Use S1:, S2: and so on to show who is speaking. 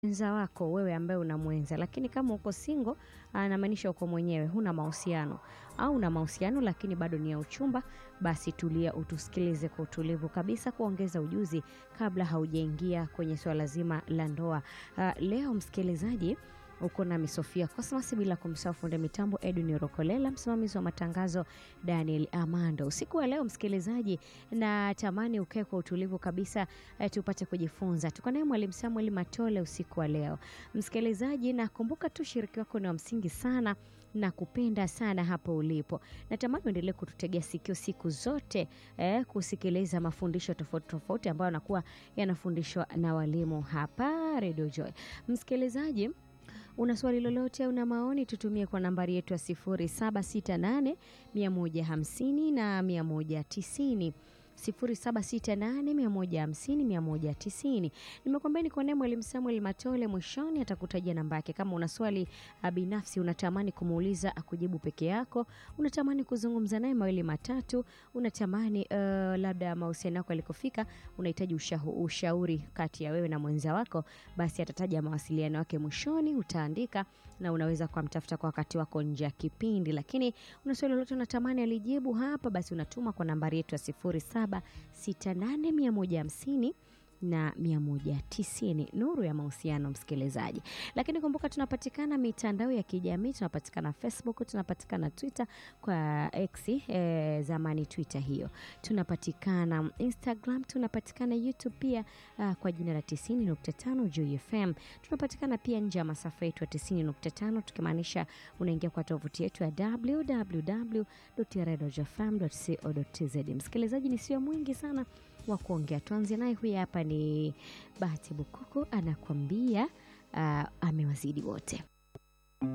S1: mwenza wako wewe ambaye unamwenza, lakini kama uko single, anamaanisha uko mwenyewe, huna mahusiano au una mahusiano lakini bado ni ya uchumba, basi tulia, utusikilize kwa utulivu kabisa, kuongeza ujuzi kabla haujaingia kwenye swala zima la ndoa. Ah, leo msikilizaji uko nami Sofia Cosmas, bila kumsahau fundi mitambo Edwin Rokolela, msimamizi wa matangazo Daniel Amando. Usiku wa leo msikilizaji, na tamani ukae kwa utulivu kabisa eh, tupate kujifunza. Tuko naye mwalimu Samuel Matole usiku wa leo msikilizaji, na kumbuka tu ushiriki wako ni wa msingi sana na kupenda sana hapo ulipo. Natamani uendelee kututegea sikio siku zote eh, kusikiliza mafundisho tofauti tofauti ambayo yanakuwa yanafundishwa na walimu hapa Radio Joy. Msikilizaji, una swali lolote, una maoni, tutumie kwa nambari yetu ya 0768 150 na 190 0768150190. Nimekwambia niko naye mwalimu Samuel Matole, mwishoni atakutajia namba yake. Kama una swali ah, binafsi unatamani kumuuliza akujibu peke yako, unatamani kuzungumza naye mawili matatu, unatamani uh, labda mahusiano yako yalikofika, unahitaji ushahu, ushauri kati ya wewe na mwenza wako, basi atataja mawasiliano yake mwishoni, utaandika na unaweza kumtafuta kwa wakati wako nje ya kipindi. Lakini una swali lolote unatamani alijibu hapa, basi unatuma kwa nambari yetu ya 0768150150 na 190. Nuru ya mahusiano, msikilizaji. Lakini kumbuka tunapatikana mitandao ya kijamii, tunapatikana Facebook, tunapatikana Twitter kwa X eh, zamani Twitter hiyo, tunapatikana Instagram, tunapatikana YouTube pia ah, kwa jina la 90.5 Joy FM. Tunapatikana pia nje ya masafa yetu ya 90.5, tukimaanisha unaingia kwa tovuti yetu ya www.redojfm.co.tz. Msikilizaji, ni sio mwingi sana wa kuongea, tuanze naye. Huyu hapa ni Bahati Bukuku anakuambia ah, amewazidi wote.